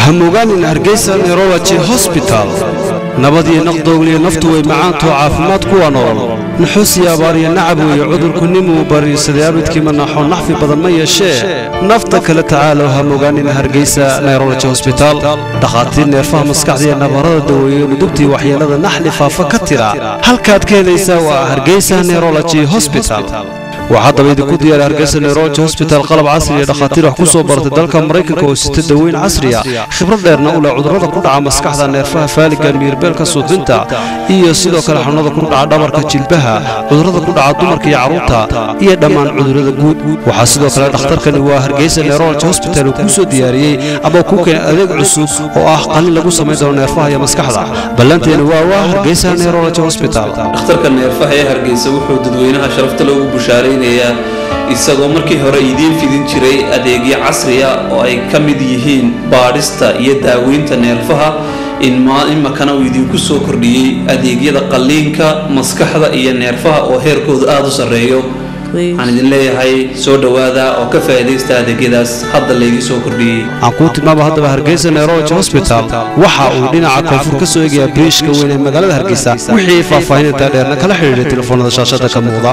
hamogaanin hargeysa neurology hosbital nabad iyo naqdoogliyo naftu way macaantoo caafimaad kuwa nool naxuus iyo abaar iyo nacab weeye cudurku nimuu bariirsaday abidkii manaaxoo naxfi badan ma yeeshee nafta kale tacaalow hamogaanin hargeysa neurology hosbital dhakhaatiir neerfaha maskaxda iyo nabarada daweeye nudubtii waxyeelada naxli faafa ka tira halkaad ka helaysaa waa hargeysa neurology hosbital waxaa daba idinku diyaara hargeysa neurology hosbital qalab casri iyo dhakhaatiir wax ku soo bartay dalka maraykanka oo sita daweyn casriya khibrad dheerna u leh cudurrada ku dhaca maskaxda neerfaha faaliga miirbeelka suuxdinta iyo sidoo kale xanuunada ku dhaca dhabarka jilbaha cudurrada ku dhaca dumarka iyo carruurta iyo dhammaan cudurrada guud waxaa sidoo kale dhakhtarkani waa hargeysa neurology hosbital uu kuu soo diyaariyey ama kuu keenay adeeg cusub oo ah qalin lagu samayn doono neerfaha iyo maskaxda ballanteena waa waa hargeysa neurology hosbital dhakhtarka neerfaha ee hargeysa wuxuu dadweynaha sharafta loogu bushaareynaya isagoo markii hore idiin fidin jiray adeegyo casriya oo ay ka mid yihiin baadhista iyo daaweynta neerfaha imakana uu idinku soo kordhiyey adeegyada qalliinka maskaxda iyo neerfaha oo heerkoodu aada u sarreeyo waxaan idin leeyahay soo dhowaada oo ka faa'iidaysta adeegyadaas hadda laydii soo kordhiyey aan kuu tilmaama haddaba hargeysa neurology hosbital waxa uu dhinaca koonfur ka soo eegayaa biriishka weyn ee magaalada hargeysa wixii faahfaahinta dheerna kala xidhiidhay telefoonada shaashada ka muuqda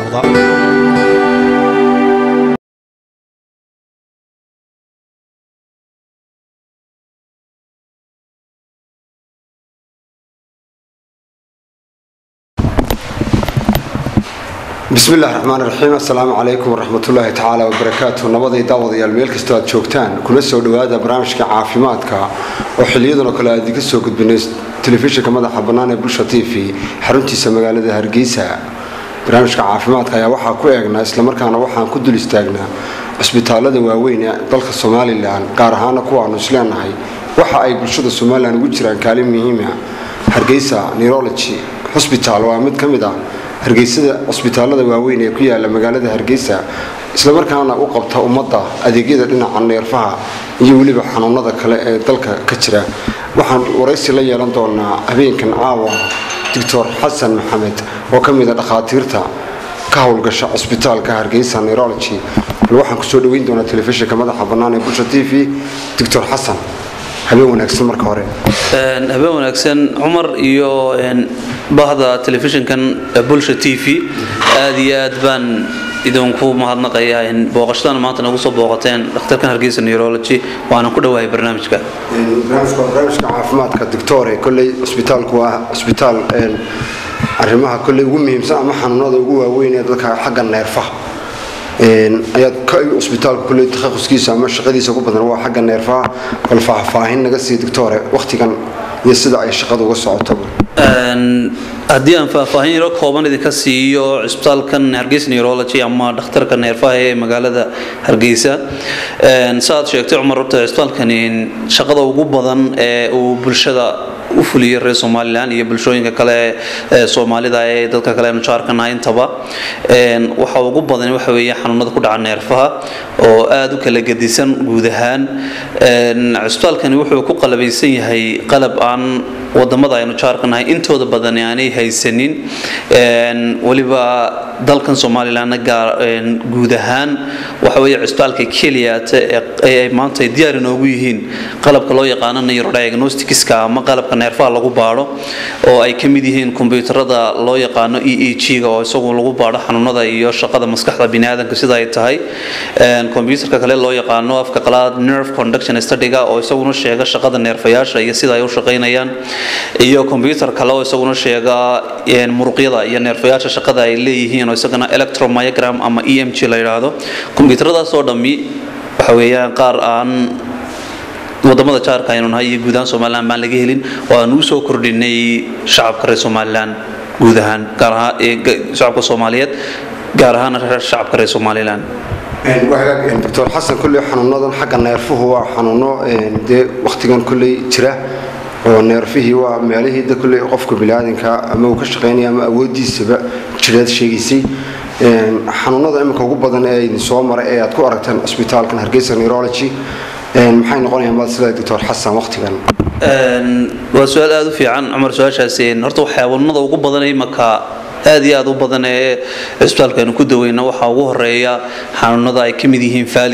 bismi illahi raxmaan raxiim assalaamu calaykum waraxmatullaahi tacaala wabarakaatu nabaday daawadayaal meel kastoo aad joogtaan kuna soo dhowaada barnaamijka caafimaadka oo xiliyadan oo kale aad idinka soo gudbinay telefishinka madaxa bannaan ee bulsha t v xaruntiisa magaalada hargeysa barnaamijka caafimaadka ayaa waxaa ku eegnaa islamarkaana waxaan ku dul istaagnaa cusbitaalada waaweyn ee dalka somalilan gaar ahaana kuwaanu isleenahay waxa ay bulshada somalilan ugu jiraan kaalin muhiima hargeysa neurology hosbital waa mid ka mid ah hargeysada cusbitaalada waaweyn ee ku yaala magaalada hargeysa islamarkaana u qabta ummadda adeegyada dhinaca neerfaha iyo weliba xanuunada kale ee dalka ka jira waxaan waraysi la yeelan doonaa habeenkan caawa doctor xasan maxamed oo ka mid a dhakhaatiirta ka howlgasha cusbitaalka hargeysa neurology bal waxaan kusoo dhaweyn doonaa telefishinka madaxa bannaan ee bulsha t v doctor xasan habeen wanaagsan marka hore habeen wanaagsan cumar iyo bahda telefishinkan bulsha t v aada iyo aad baan idinku mahadnaqayaa booqashadan maanta nagu soo booqateen dhakhtarkan hargeysa neurology waanan ku dhowahay barnaamijka barnaamijka caafimaadka doctore kolley cusbitaalku waa cusbitaal arrimaha kolley ugu muhiimsan ama xanuunada ugu waaweyn ee dadka xagga neerfaha ayaad cusbitaalka kulley takhaquskiisa ama shaqadiisa ku badan waa xagga neerfaha bal faahfaahin naga sii doctore wakhtigan iyo sida ay shaqada uga socotoba haddii aan faahfaahin yaro kooban idinka siiyo cusbitaalkan hargeysa neurology ama dhakhtarka neerfaha ee magaalada hargeysa saaad sheegtay cumar horta cusbitaalkani shaqada ugu badan ee uu bulshada u fuliyay reer somalilan iyo bulshooyinka kale ee soomaalida ee dadka kale aynu jaarkanahay intaba waxa ugu badan waxa weeye xanuunada ku dhaca neerfaha oo aada u kala gedisan guud ahaan cusbitaalkani wuxuu ku qalabaysan yahay qalab aan wadamada aynu jaarkanahay intooda badan aanay haysanin weliba dalkan somalilanna guud ahaan waxa weeye cusbitaalka keliyaata ee maanta ay diyaar inoogu yihiin qalabka loo yaqaano neurodiagnosticska ama qalabka neerfaha lagu baadho oo ay ka mid yihiin kombiyuutarada loo yaqaano e e g-ga oo isagu lagu baadho xanuunada iyo shaqada maskaxda biniaadanka sida ay tahay kombiyuutarka kale loo yaqaano afka qalaad nerve conduction studyga oo isaguna sheega shaqada neerfayaasha iyo sida ay u shaqaynayaan iyo kombiyuutar kale oo isaguna sheega muruqyada iyo neerfayaasha shaqada ay leeyihiin oo isagana electromyogram ama e m g la yidhaahdo kombiyuutaradaas oo dhammi waxa weeyaan qaar aan wadamada jaarka aynu nahay iyo guud ahaan somalilan baan laga helin oo aan usoo kordhinay shacabka reer somalilan guud ahaan gaar ahaan shacabka soomaaliyeed gaar ahaan shacabka reer somalilan doctor xasan kolley xanuunadan xagga neerfuhu waa xanuuno dee wakhtigan kolley jira oo neerfihii waa meelihii da kolley qofka biniaadanka ama uu ka shaqaynaya ama awoodiisaba jireed sheegaysay xanuunada iminka ugu badan ee idin soo maray ee aad ku aragteen cusbitaalkan hargeysa neurology maxay noqonayaan baad sida doctor xasan wakhtigan waa su-aal aada u fiican cumar su-aashaasi horta waxyaabanada ugu badan imaka aad iyo aad u badan ee cisbitaalka aynu ku daweyna waxaa ugu horeeya xanuunada ay ka mid yihiin faaliga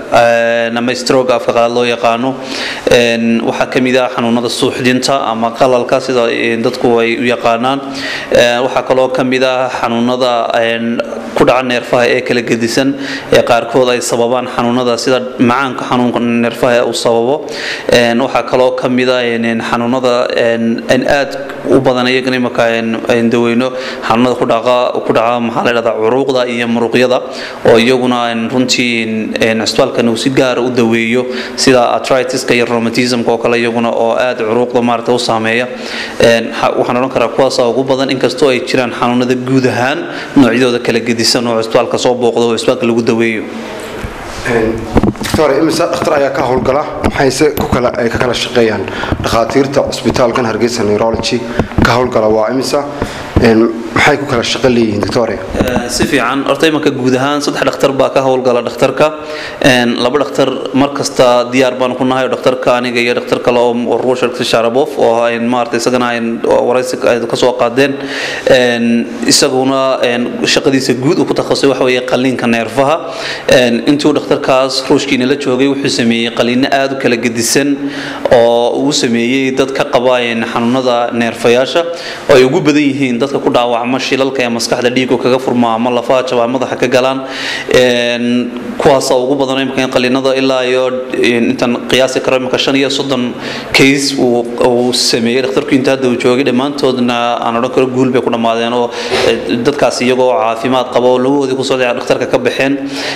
ama stroke afka qaad loo yaqaano waxaa ka mid ah xanuunada suuxdinta ama qalalka sida dadku ay u yaqaanaan waxaa kaloo ka mid ah xanuunada ku dhaca neerfaha ee kala gedisan ee qaarkood ay sababaan xanuunada sida macaanka xanuunka neerfaha uu sababo waxaa kaloo ka mid ah xanuunada aad u badan iyagana imaka ayn daweyno xanuunada ku dhaca ku dhaca maxaa la dhahdaa curuuqda iyo muruqyada oo iyaguna runtii cisbitaalkan uu si gaara u daweeyo sida artritiska iyo rheumatismka oo kale iyaguna oo aad curuuqda maarata u saameeya waxaan odhan karaa kuwaasa ugu badan inkastoo ay jiraan xanuunada guud ahaan noocyadooda kala gedisan oo cisbitaalka soo booqdo oo cisbitaalka lagu daweeyo doctor imise dhakhtar ayaa ka howlgala maxayse ku kala ay ka kala shaqeeyaan dhakhaatiirta cusbitaalkan hargeysa neurology ka howlgala waa imisa maxay ku kala shaqo leeyihiin doctore si fiican horta imanka guud ahaan saddex dhakhtar baa ka howlgala dhakhtarka laba dhakhtar mar kasta diyaar baan ku nahay oo dhakhtarka aniga iyo dhakhtar kale oo ruushar sharabov oo ayn maarata isagana ayn waraysi ka soo qaadeen isaguna shaqadiisa guud uu ku takhasusay waxa weeye qaliinka neerfaha intuu dhakhtarkaas ruushkiina la joogay wuxuu sameeyey qaliino aad u kala gedisan oo uu sameeyey dad ka qaba xanuunada neerfayaasha oo ay ugu badan yihiin dadka ku dhaawacma shilalka ee maskaxda dhiigu kaga furma ama lafaha jabaa madaxa ka galaan kuwaasa ugu badan imika in qaliinada ilaa iyo intaan qiyaasi karo imika shan iyo soddon case uu sameeyey dhakhtarku inta hadda uu joogay dhammaantoodna aan odhan karo guul bay ku dhammaadeen oo dadkaas iyagoo caafimaad qaba oo lagoodii kusoo dhacay dhakhtarka ka baxeen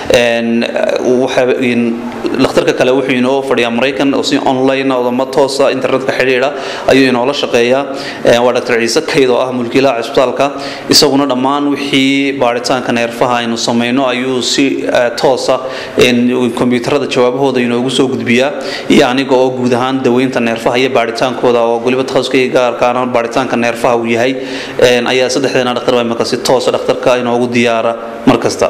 dhakhtarka kale wuxuu inoo fadhiyaa maraykan oo si online odama toosa internetka xidhiidha ayuu inoola shaqeeyaa waa dr ciise kayd oo ah mulkiilaha cisbitaalka isaguna dhammaan wixii baaritaanka neerfaha aynu samayno ayuu si toosa kombiyuutarada jawaabahooda inoogu soo gudbiyaa iyo aniga oo guud ahaan daweynta neerfaha iyo baaritaankooda oo weliba takhasuskayga gaarkaana baaritaanka neerfaha uu yahay ayaa saddexdeena dhakhtar baa imika si toosa dhakhtarka inoogu diyaara mar kasta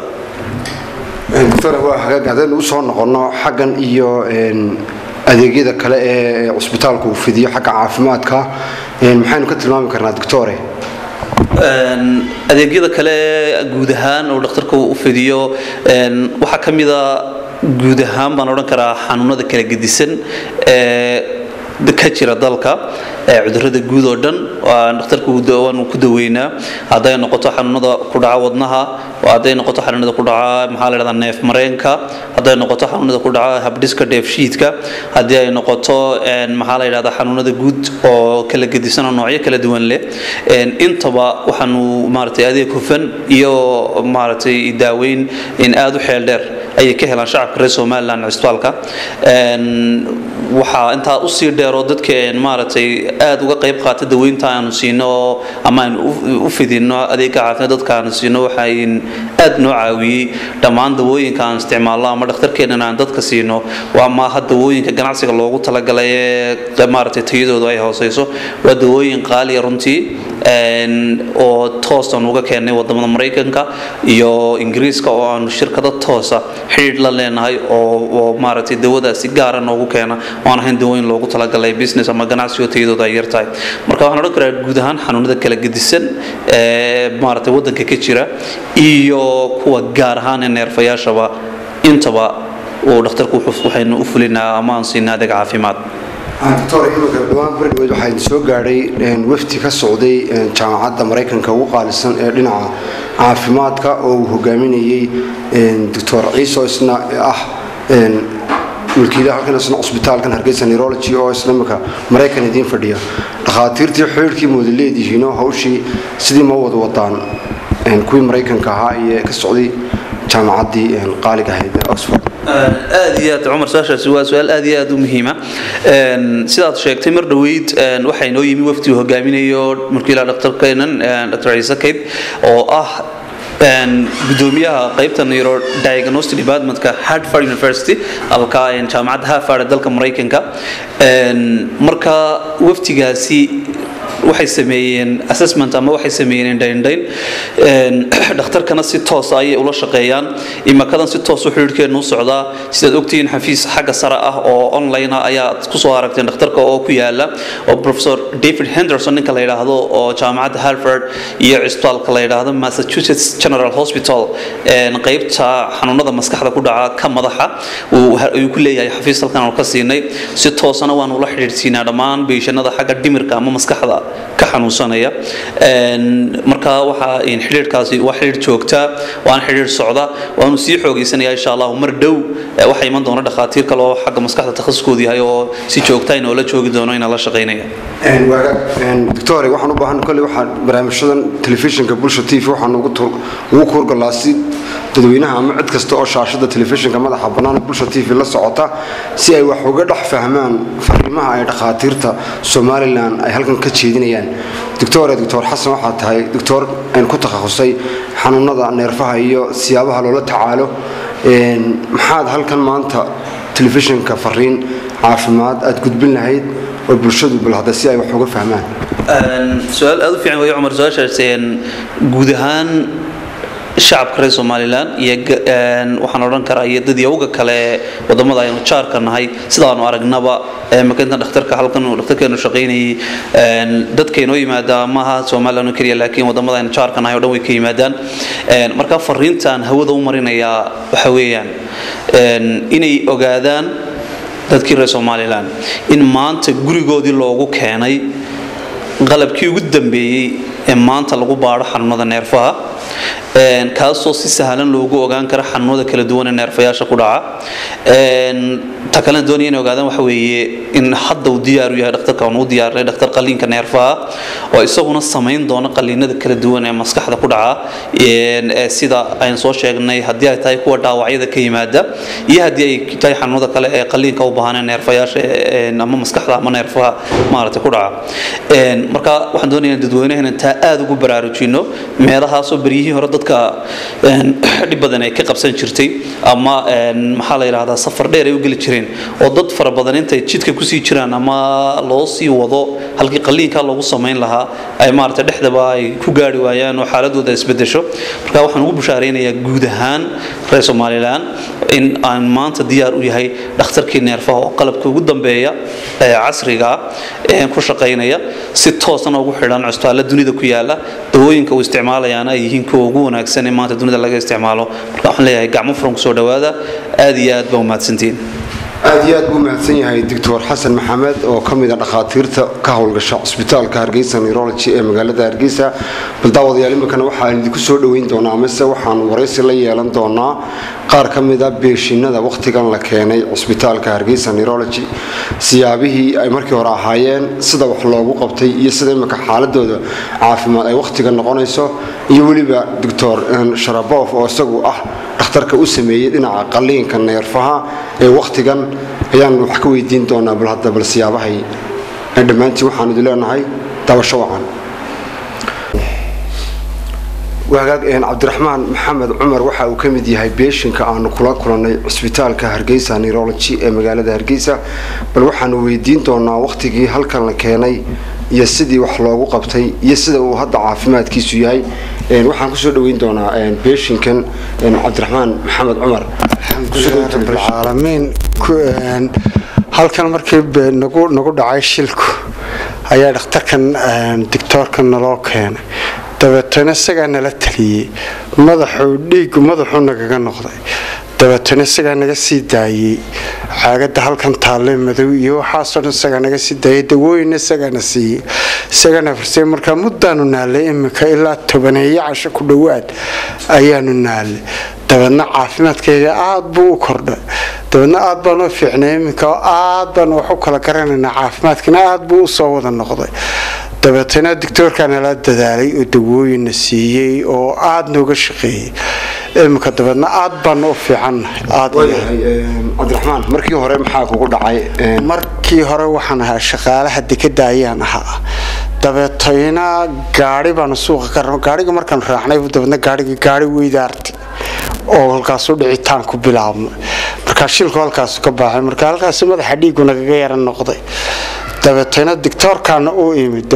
doctor waa hagaag haddaynu u soo noqonno xaggan iyo adeegyada kale ee cusbitaalku uu fidiyo xagga caafimaadka maxaynu ka tilmaami karnaa doctore adeegyada kale guud ahaan oo dhakhtarka u fidiyo waxaa ka mida guud ahaan baan odhan karaa xanuunada kala gedisan ee ka jira dalka cudurada guud oo dhan dhakhtarka waanu ku daweynaa hadday noqoto xanuunada ku dhaca wadnaha hadday noqoto xanuunada ku dhaca maxaa la dhahdaa neef mareenka hadday noqoto xanuunada ku dhaca habdhiska dheefshiidka haddii ay noqoto maxaa la yidhahdaa xanuunada guud oo kala gedisan oo noocyo kala duwan leh intaba waxaanu maaragtay adeeg hufan iyo maaragtay daaweyn in aada u xeel dheer ayay ka helaan shacabka reer somaliland cisbitaalka waxaa intaa usii dheeroo dadka maaragtay aada uga qayb qaata daweynta aanu siino ama aanu u fidino adeega caafimaad dadka aanu siino waxayn aad noo caawiyey dhammaan dawooyinka aan isticmaalno ama dhakhtarkeenana aan dadka siino waa maaha dawooyinka ganacsiga loogu talagalay ee maaragtay tayadoodu ay hooseyso waa dawooyin qaaliya runtii oo toostan uga keenay wadamada maraykanka iyo ingiriiska oo aanu shirkado toosa xidhiidh la leenahay oo maaragtay dawadaas si gaara noogu keena oan ahayn dawooyin loogu talagalay business ama ganacsigo tayadooda ay yartahay marka waxaan odhan karaa guud ahaan xanuunada kala gedisan ee maaragtay waddanka ka jira iyo kuwa gaar ahaan ee neerfayaashaba intaba uu dhakhtarku waxaynu u fulinaa ama aan siinaa adeeg caafimaad doctor iminka dhawaan berdhaweyd waxaa soo gaadhay wafti ka socday jaamacadda maraykanka ugu qaalisan ee dhinaca caafimaadka oo uu hogaaminayey doctor ciiso isna ah mulkiilaha halkan isna cusbitaalkan hargeysa neurology oo isla iminka maraykan idiin fadhiya dhakhaatiirtii xidhiidhkii mooda leedihiinoo hawshii sidii ma wada wadaan kuwii maraykanka ahaa iyo ka socday jaamacaddii qaaliga ahayd ee oxford aad iyo aad cumar su-aashaasi waa su-aal aad iyo aad u muhiima sidaad sheegtay mar dhoweyd waxaa inoo yimi wafdi uu hogaaminayo mulkiilaha dhaktarkeenan dr ciise kayd oo ah gudoomiyaha qaybta neurodiagnostic departmentka hartford university alka jaamacadda harvard dalka maraykanka marka waftigaasi waxay sameeyeen assessment ama waxay sameeyeen indhaindhayn dhakhtarkana si toos ayay ula shaqeeyaan imakadan si toos u xidhiidhkeenu u socdaa sidaad ogtihiin xafiis xagga sare ah oo online ah ayaad kusoo aragteen dhakhtarka oo ku yaala oo professor david henderson ninka la yidhaahdo oo jaamacadda harvard iyo cisbitaalka la yidhaahdo massachusetts general hospital qaybta xanuunada maskaxda ku dhaca ka madaxa ayuu ku leeyahay xafiis halkan aanu ka siinay si toosana waanu ula xidhiidhsiinaa dhammaan beeshanada xagga dhimirka ama maskaxda ka xanuunsanaya marka waxaa xidhiidhkaasi waa xidhiidh joogtaa waana xidhiidh socda waanu sii xoogaysanaya insha allahu mar dhow waxaa iman doona dhakhaatiir kale oo xagga maskaxda takhasuskoodu yahay oo si joogta inoola joogi doono inaan la shaqaynaya doctor waxaan u baahan kolley waxaan barnaamijyadan telefishinka bulsha t v waxaan ugu kuurgalaa si dadweynaha ama cid kasta oo shaashada telefishinka madaxa bannaan bulsha t v la socota si ay wax uga dhex fahmaan fariimaha ay dhakhaatiirta somalilan ay halkan ka jeedinayaan doctore doctor xasan waxaa tahay doctor ku takhasusay xanuunada neerfaha iyo siyaabaha loola tacaalo maxaad halkan maanta telefishinka fariin caafimaad aad gudbin lahayd oo bulshadu bal hadda si ay wax uga fahmaan su-aal aada u fiican weeye cumar su-aashaas guud ahaan shacabka reer somalilan iyo waxaan odhan karaa iyo dadyawga kale wadamada aynu jaarka nahay sidaanu aragnaba makinta dhakhtarka halkan dhakhtarkeenu shaqaynayay dadkaynoo yimaada maaha somalilan oo keliya laakiin wadamada aynu jaarka nahay oo dhan way ka yimaadaan marka fariintan hawada u marinayaa waxa weeyaan inay ogaadaan dadkii reer somalilan in maanta gurigoodii loogu keenay qalabkii ugu dambeeyey ee maanta lagu baadho xanuunada neerfaha kaasoo si sahlan loogu ogaan karo xanuunada kala duwan ee neerfayaasha ku dhaca ta kalena doonaya inay ogaadaan waxa weeye in hadda uu diyaaru yahay dhakhtarka aan u diyaarinay dhakhtar qaliinka neerfaha oo isaguna samayn doona qaliinada kala duwan ee maskaxda ku dhaca sida aynu soo sheegnay haddii ay tahay kuwa dhaawacyada ka yimaada iyo haddii ay tahay xanuunada kale ee qaliinka u baahan ee neerfayaasha ama maskaxda ama neerfaha maaragtay ku dhaca marka waxaan doonaya dadweynaha taa aada ugu baraarujino meelahaasoo beryihii hore dadka dhib badan ay ka qabsan jirtay ama maxaa la yidhahdaa safar dheer ay u geli jireen oo dad fara badan intay jidka kusii jiraan ama loo sii wado halkii qaliinkaa loogu samayn lahaa ay maaragtay dhexdaba ay ku gaari waayaan oo xaaladooda isbedesho marka waxaan ugu bushaaraynayaa guud ahaan reer somalilan in aan maanta diyaar u yahay dhakhtarkii neerfaha oo qalabka ugu dambeeya ee casriga ah ku shaqaynaya si toosana ugu xidhan cusbitaalla dunida ku yaala dawooyinka uu isticmaalayaana ay yihiin kuwa ugu wanaagsan ee maanta dunida laga isticmaalo marka waxaan leeyahay gacmo furan kusoo dhawaada aad iyo aad baa umahadsantihiin aad iyo aad buu mahadsan yahay doctor xasan maxamed oo ka mid a dhakhaatiirta ka howlgasha cusbitaalka hargeysa neurology ee magaalada hargeysa bal daawadayaal iminkana waxaan idinku soo dhoweyn doonaa mise waxaan waraysi la yeelan doonaa qaar ka mid a beeshinada wakhtigan la keenay cusbitaalka hargeysa neurology siyaabihii ay markii hore ahaayeen sida wax loogu qabtay iyo sida iminka xaaladooda caafimaad ay wakhtigan noqonayso iyo weliba doctor sharabof oo isagu ah dhakhtarka u sameeyey dhinaca qaliinka neerfaha ee wakhtigan ayaan wax ka weydiin doonaa bal hadda bal siyaabahay dhammaantiin waxaan idin leenahay dabasho wacan wagaag cabdiraxmaan maxamed cumar waxa uu ka mid yahay beeshinka aanu kula kulannay cusbitaalka hargeysa neurology ee magaalada hargeysa bal waxaanu weydiin doonaa wakhtigii halkan la keenay iyo sidii wax loogu qabtay iyo sida uu hadda caafimaadkiisu yahay waxaan kusoo dhaweyn doonaa beeshinkan cabdiraxmaan maxamed cumar alamiin halkan markii nagu dhacay shilku ayaa dhakhtarkan dictoorka naloo keenay dabeetana isagaa nala taliyey madaxuu dhiigu madaxuu nagaga noqday dabeetana isagaa naga sii daayey caagada halkan taalle madow iyo waxaasoo dhan isagaa naga sii daayay dawooyinna isagaana siiyey isagana farsay markaa muddaanu naalay iminka ilaa tobaneeyo casho ku dhowaad ayaanu naalay dabeedna caafimaadkayga aada buu u kordhay dabeedna aada baan u fiicnay iminka aada baan wax u kala garanaynaa caafimaadkina aada buu usoo wada noqday dabeetana dictoorkaa nala dadaalay oo dawooyinna siiyey oo aada nooga shaqeeyey iminka dabeedna aada baanu u fiicannahaycabdiraxmaan markii hore maxaa kugu dhacay markii hore waxaan ahaa shaqaalaha dekada ayaan ahaa dabeetayna gaari baanu suuqa ka raba gaariga markaanu raacnay dabeedna gaarigii gaari weydaartay oo halkaasu dhicitaan ku bilaabmay markaa shilku halkaasu ka baaxay marka halkaasi madaxa dhiigu nagaga yara noqday dabeetana dictoorkaana uu imid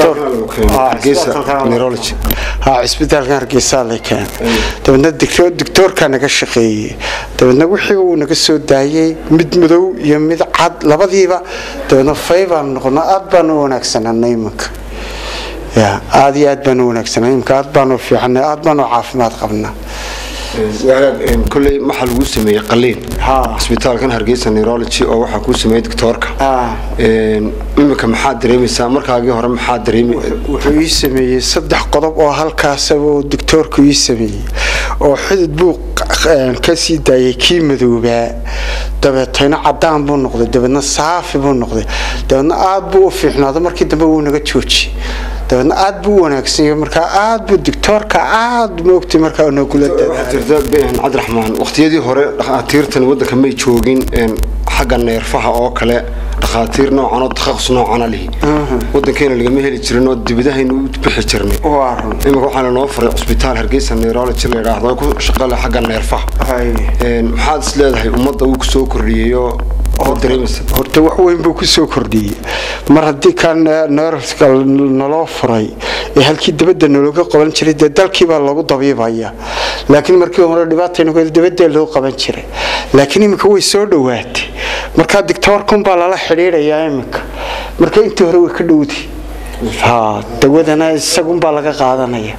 cisbitaalkan hargeysa la keen dabeedna dictoorkaa naga shaqeeyey dabeedna wixii uu naga soo daayey mid madow iyo mid cad labadiiba dabeedna faybaan noqono aad baan u wanaagsanana iminka aad iyo aad baan u wanaagsana iminka aad baan u fiicana aad baan u caafimaad qabnaa koley waxaa lagu sameeyey qaliin cisbitaalkan hargeysa neurology oo waxaa kuu sameeyey doctoorka iminka maxaad dareemaysaa markaagii hore maxaa dareemi wuxuu ii sameeyey saddex qodob oo halkaasaba uu doctoorku ii sameeyey oo xidid buu ka sii daayay kii madoobaa dabeetayna cadaan buu noqday dabeedna saafi buu noqday dabeedna aad buu u fiicnaado markii dambe wuu naga joojiyey dabeedna aad buu u wanaagsanyahay markaa aad buu dictoorka aad moogtay markaa nagula cabdiraxmaan waqtiyadii hore dhakhaatiirtan waddanka may joogin xagga neerfaha oo kale dhakhaatiir noocan oo takhasus noocana lihi waddankeena lagama heli jirin oo dibadahaynu u bixi jirnay iminka waxaa lanoo faray cusbitaal hargeysa neurology la yidhaahdo oo ku shaqale xagga neerfaha maxaad is leedahay ummadda uu kusoo kordhiyeyo horta wax weyn buu kusoo kordhiyey mar haddii kaa neerska naloo furay ee halkii dabadda nalooga qaban jiray dee dalkiibaa lagu dabiibaya laakiin markii hore dhibaataynu dabadee loo qaban jiray laakiin iminka way soo dhowaatay markaa dictoorkunbaa lala xidhiidhayaa iminka marka intii hore way ka dhowdi dawadana isagunbaa laga qaadanaya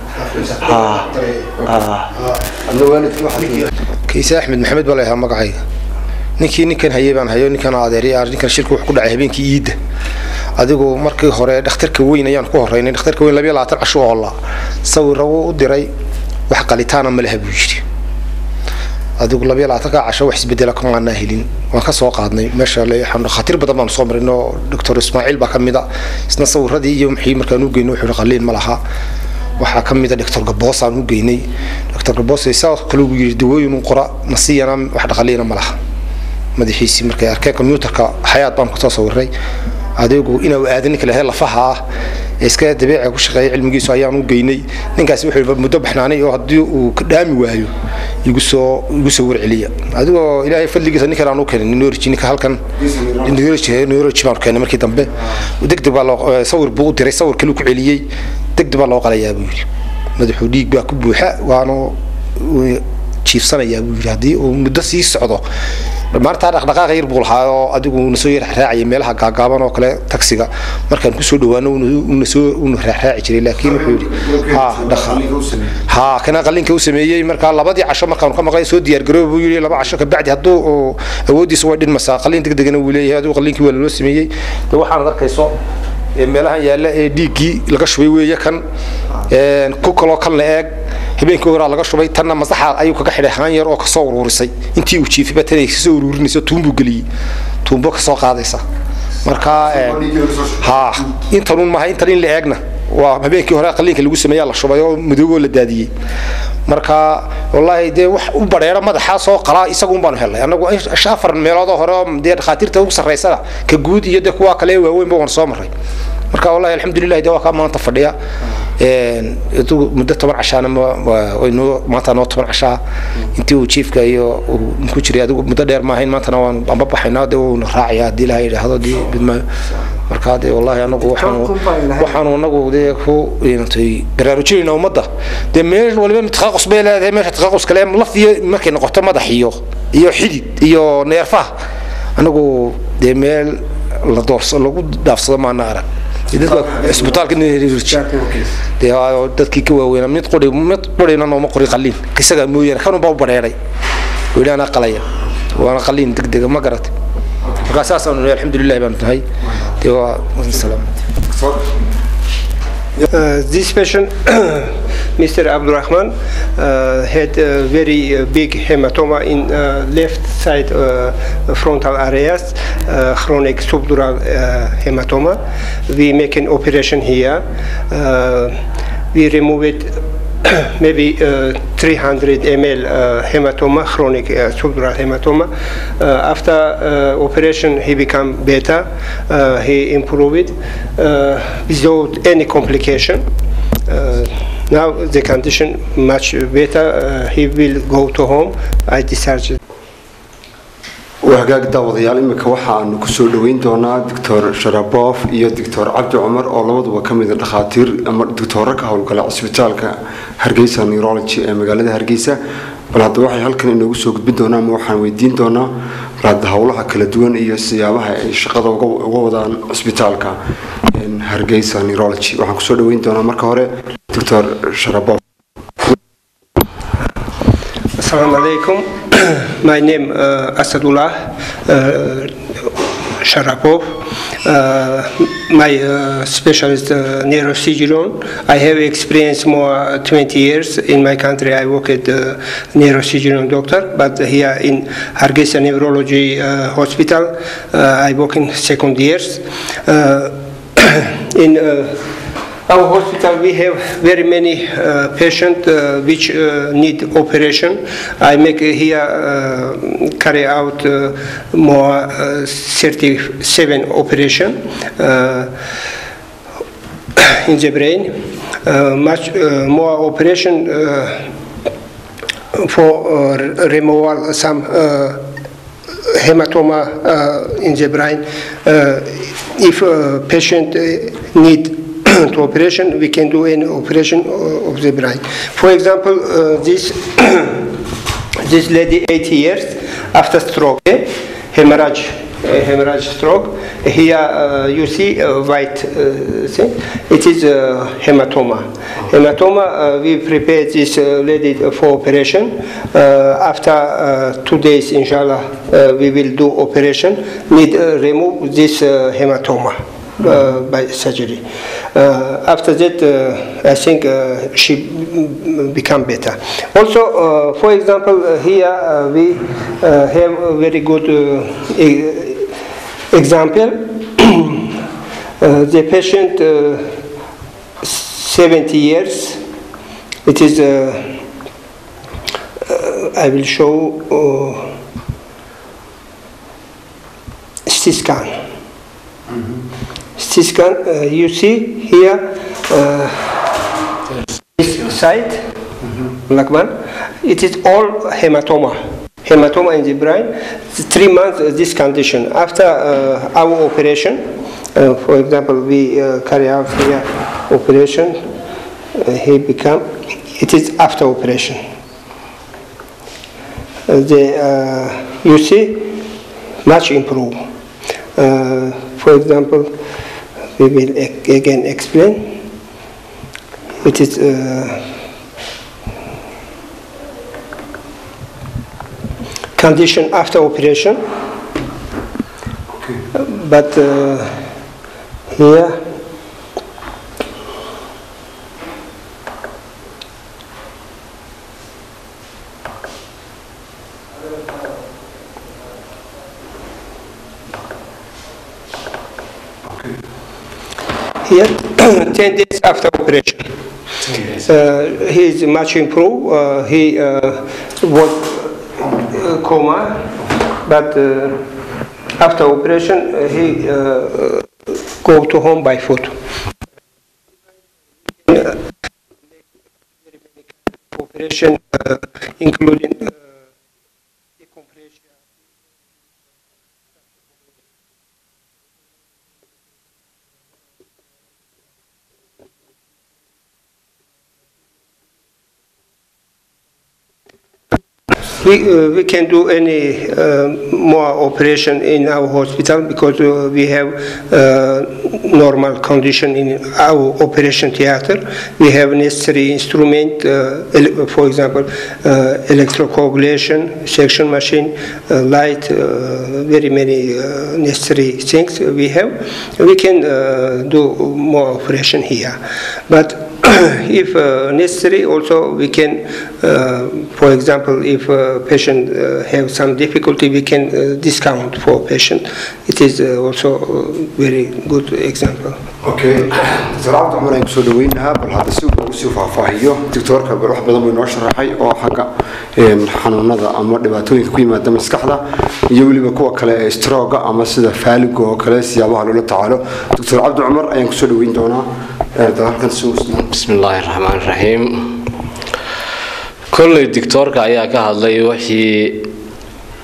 kiise axmed maxamed baa layahaa magacayga ninkii ninkan hayay baan hayo ninkan adeer ninkan shirku wax ku dhacay habeenkii iidda adigu markii hore dhakhtarka weyn ayaan ku horeynay dhakhtarka weyn labiyo labaatan casho oola sawira wuu u diray wax qalitaana ma laha buu yidhi adigu labiyo labaatanka casho wax isbedela kamaanaa helin waan ka soo qaadnay meesha dhakhaatiir badan baan soo marin oo doctor ismaaciil baa ka mid a isna sawiradii iyo maxii markaan u geynay wuxuu qaliin ma laha waxaa ka mid a doctor gaboos aan u geynay doctor gaboos saa kale uu yidhi dawooyin qora nasiyana wax dhaqaliina ma laha madaxiisii markay arkeen combyuutarka xayaad baan kusoo sawiray adeegu inuu aadan ninka lahayd lafaha ah ee iska dabeeca ku shaqeeya cilmigiisu ayaan u geynay ninkaasi wuxuu muddo baxnaanay oo haddii uu ka dhaami waayo igu soo igu soo warceliya adigoo ilaahay fadligiisa ninkan aan u keenay neurology ninka halkan neurology neurology baan keenay markii dambe degdeg baa loo sawir buu u diray sawir kale ku celiyey degdeg baa loo qalayaa buu yidhi madaxuu dhiig baa ku buuxa waanu jiifsanayaa buu yidhi haddii uu muddo sii socdo maartaa dhaqdhaqaaqa yar buu lahaa oo adigu uuna soo yar raacayay meelaha gaagaaban oo kale taksiga markaan kusoo dhawaano uuna soo uuna raaci jiray laakiin wuxuu yidhi ha dhaqa ha kana qalinka u sameeyey markaa labadii casho markaan ka maqlay soo diyaar garoob buu yidhi laba casho ka bacdi hadduu awooddiisa way dhinmasaa qalin degdegana wuu leeyahay adigu qalinkii waa loo sameeyey de waxaanad arkayso meelahan yaalla ee dhiiggii laga shubay weeye kan ku kaloo kan la eeg habeenkii horaa laga shubay tanna masaxa ayuu kaga xidhay haan yar oo kasoo uruurisay intii uu jiifayba tanay kasoo uruurinaysa tuunbuu geliyey tuumbo kasoo qaadaysa marka ha intanuun maaha intan in la eegna waa habeenkii hore qaliinka lagu sameeyaa la shubay oo madoogoo la daadiyey marka wallaahi dee wax u badheera madaxaa soo qalaa isagun baanu helnay annagu afar meeloodoo hore oo dee dhakhaatiirta ugu sarraysana ka guud iyo dee kuwa kale waaweynba waan soo marray marka wallahi alxamdulilah dee waa kaa maanta fadhiya muddo toban cashaana noo maanta noo toban cashaa intii uu jiifka iyo ku jiray adigu muddo dheer maahayn maantana waan amba baxaynaa dee uuna raacaya haddii ilaha yidhaahdo dee bidmaayo marka dee wallahi anagu waxaanu waxaanu anagu dee ku baraarujinayna ummadda dee meel waliba taqaqus bay leedahay meesha taqaqus kale laf iyo markay noqoto madax iyo iyo xidid iyo neerfaha anagu dee meel la doorso lagu dhaafsado maana arag isbitaalka dadkii ka waaweynaa mid quri mid qurina nooma qori qaliin isagaa mooyaane kanunbaa u badheeray weli anaa qalaya waana qaliin degdega ma garatay markaa saasaanu alxamdulilah baanu tahay dee waa salaam Uh, this patient, Mr. Abdurrahman, uh, had a very uh, big hematoma in left side frontal areas, chronic subdural hematoma. We make an operation here. we remove it maybe uh, 300 ml uh, hematoma, chronic uh, subdural hematoma. after operation, he become better. he improved without any complication. now the condition much better. he will go to home. I discharged. waa hagaag daawadayaal iminka waxaanu kusoo dhoweyn doonaa doctor sharabof iyo doctor cabdi cumar oo labaduba ka mida dhakhaatiir ama doctooro ka howlgala cisbitaalka hargeysa neurology ee magaalada hargeysa bal hadda waxay halkan inoogu soo gudbin doonaa ama waxaan weydiin doonaa bal hadda howlaha kala duwan iyo siyaabaha ay shaqada uga uga wadaan cisbitaalka hargeysa neurology waxaan kusoo dhoweyn doonaa marka hore doctor sharabof Assalamu alaikum. My name uh, Asadullah uh, Sharapov. Uh, my uh, specialist uh, neurosurgeon. I have experience more 20 years in my country. I work at uh, neurosurgeon doctor, but here in Hargeisa Neurology uh, Hospital, uh, I work in second years. Uh, in uh, our hospital we have very many uh, patients uh, which uh, need operation. I make uh, here uh, carry out uh, more uh, 37 operation uh, in the brain. Uh, much uh, more operation uh, for uh, removal some uh, hematoma uh, in the brain. Uh, if a patient uh, need to operation, we can do any operation uh, of the brain. For example, uh, this this lady 80 years after stroke, eh, hemorrhage, uh, hemorrhage stroke. Here uh, you see a white uh, thing. It is a hematoma. Hematoma. Uh, we prepare this uh, lady for operation. Uh, after uh, two days, inshallah, uh, we will do operation. Need uh, remove this uh, hematoma uh, by surgery. Uh, after that, uh, I think uh, she mm, become better. Also, uh, for example, uh, here uh, we uh, have a very good uh, e- example. uh, the patient, uh, 70 years, it is, uh, uh, I will show uh, CT scan. CT scan, uh, you see here, uh, this side, black one, it is all hematoma. Hematoma in the brain. Three months uh, this condition. After uh, our operation, uh, for example, we uh, carry out here operation, uh, he become, it is after operation. Uh, the, uh, you see, much improve. Uh, for example, we will a- again explain. It is uh, condition after operation, but uh, here here 10 days after operation. Uh, he is much improved. Uh, he uh, was uh, coma, but uh, after operation uh, he uh, go to home by foot. Uh, operation uh, including uh, decompression. We, uh, we can do any uh, more operation in our hospital because uh, we have uh, normal condition in our operation theater. We have necessary instrument, uh, ele- for example, uh, electrocoagulation, section machine, uh, light, uh, very many uh, necessary things we have. We can uh, do more operation here, but if uh, necessary, also we can, uh, for example, if a patient uh, have some difficulty, we can uh, discount for patient. It is uh, also a very good example. okay doctor cabdi cumar ayaan kusoo dhaweynahaa bal hadda si uu usii faahfaahiyo doctoorka bal wax badan buu inoo sharaxay oo xagga een, xanuunada ama dhibaatooyinka ku yimaada maskaxda iyo weliba kuwa kale ee strooga ama sida faaliga oo kale siyaabaha loola tacaalo doctor cabdi cumar ayaan kusoo dhaweyn doonaa ee, dad halkan si uu بسم الله الرحمن الرحيم كل دكتورka ayaa ka hadlay wixii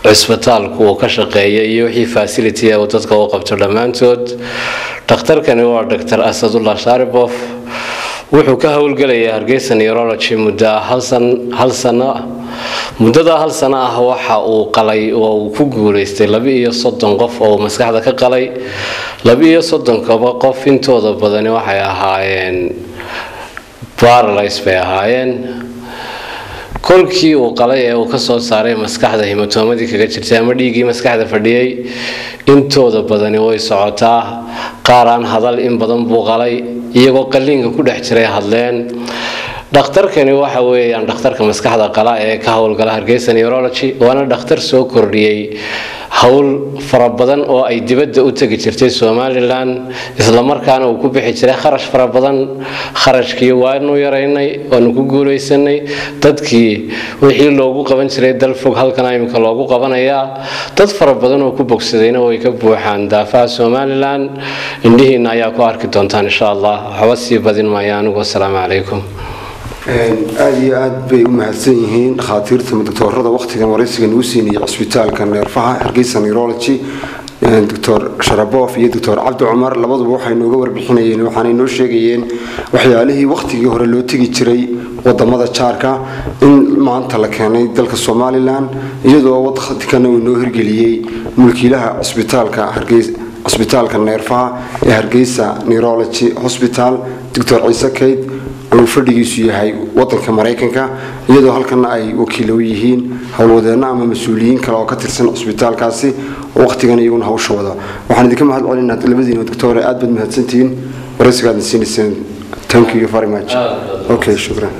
cisbitaalku uu ka shaqeeya iyo wixii facility uu dadka u qabto dhammaantood dhakhtarkani waa dr asadullah shaaribof wuxuu ka howlgelayaa hargeysa neurology muddo hal sano muddadaa hal sano ah waxa uu qalay oo uu ku guuleystay laba-iyo soddon qof oo maskaxda ka qalay laba-iyo soddonkaba qof intooda badani waxay ahaayeen baralys bay ahaayeen kolkii uu qalay ee uu kasoo saaray maskaxda himatoomadii kaga jirtay ama dhiiggii maskaxda fadhiyey intooda badani way socotaa qaar aan hadal in badan buu qalay iyagoo qalliinka ku dhex jiray hadleen dhakhtarkani waxa weeyaan dhakhtarka maskaxda qala ee ka howlgala hargeysa neurology waana dhakhtar soo kordhiyey howl fara badan oo ay dibadda u tegi jirtay somalilan islamarkaana uu ku bixi jiray kharash fara badan kharashkii waanu yaraynay waanu ku guulaysanay dadkii wixii loogu qaban jiray dal fog halkan imika loogu qabanayaa dad fara badan oo ku bogsadayna way ka buuxaan daafaha somalilan indhihiina ayaa ku arki doontaan insha allah waxba sii badin maayo anigu asalaamu calaykum aada iyo aad bay u mahadsan yihiin dhakhaatiirta doctoorada wakhtigan waraysiga nagu siinayay cisbitaalka neerfaha hargeysa neurology doctor sharabof iyo doctor cabdi cumar labaduba waxay nooga warbixinayeen waxaanay noo sheegayeen waxyaalihii wakhtigii hore loo tegi jiray wadamada jaarka in maanta la keenay dalka somalilan iyadoo wadkana uu noo hirgeliyey mulkiilaha cisbitaalka hargeysa cisbitaalka neerfaha ee hargeysa neurology hospital doctor ciise kayd oo fadhigiisu yahay wadanka maraykanka iyadoo halkana ay wakiilo yihiin howlwadeenno ama mas-uuliyiin kale oo ka tirsan cisbitaalkaasi oo wakhtigan iyaguna hawsha wada waxaan idinka mahad celinaa labadiina doctore aad baad mahadsantihiin waraysigaadna siinayseen thank you very much okay shukran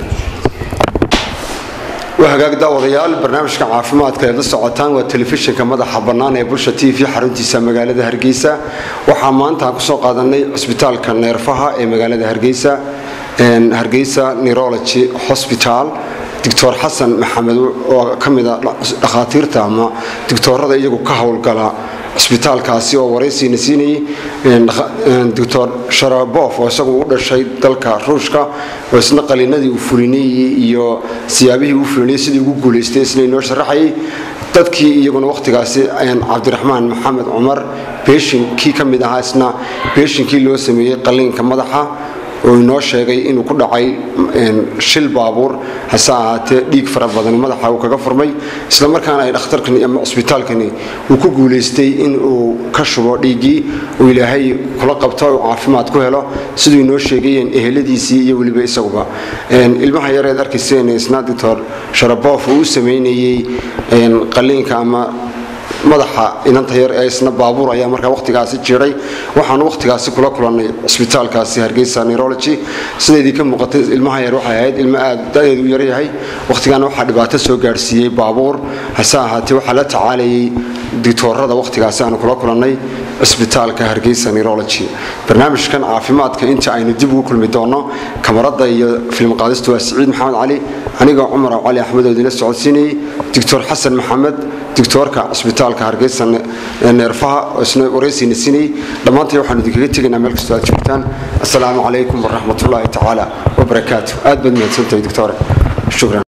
waa hagaag daawadayaal barnaamijka caafimaadka eed la socotaan waa telefishinka madaxa bannaan ee bulsha t v xaruntiisa magaalada hargeysa waxaa maanta kusoo qaadanay cisbitaalka neerfaha ee magaalada hargeysa hargeysa neurology hospital doctor xasan maxamed oo ka mid a dhakhaatiirta ama doctoorada iyagu ka howlgala cisbitaalkaasi oo waraysiina siinayay doctor sharabof oo isagu u dhashay dalka ruushka oo isna qaliinadii uu fulinayay iyo siyaabihii uu fulinayay sidii ugu guulaystay isna inoo sharaxayay dadkii iyaguna wakhtigaasi cabdiraxmaan maxamed cumar beeshinkii ka mid ahaa isna beeshinkii loo sameeyey qaliinka madaxa oo inoo sheegay inuu ku dhacay shil baabuur hase ahaatee dhiig fara badan madaxa uu kaga furmay islamarkaana ay dhakhtarkani ama cisbitaalkani uu ku guulaystay in uu ka shubo dhiiggii uu ilaahay kula qabto uu caafimaad ku helo siduu inoo sheegayeen eheladiisii iyo weliba isaguba ilmaha yareed arkayseen isna doctor sharabof uu u sameynayey qaliinka ama madaxa inanta yar ee isna baabuur ayaa markaa wakhtigaasi jiray waxaanu wakhtigaasi kula kulannay cisbitaalkaasi hargeysa neurology sidaydii ka muuqatay ilmaha yar waxay ahayd ilmo aada da-deedu u yaryahay wakhtigaana waxaa dhibaato soo gaadhsiiyey baabuur hase ahaatee waxaa la tacaalayay dictoorada wakhtigaasi aanu kula kulannay cisbitaalka hargeysa neurology barnaamijkan caafimaadka inta aynu dib ugu kulmi doono kamarada iyo film qaadista waa siciid maxamed cali anigoo cumar cali axmed oo idinla socodsiinayay doctor xasan maxamed doctoorka cisbitaalka hargeysa neerfaha oo isna waraysiina siinayay dhammaantay waxaanu idinkaga tegaynaa meel kastoo aad joogtaan assalaamu calaykum waraxmatullaahi tacaala wabarakaatu aad baad mahadsantahay doctore shukran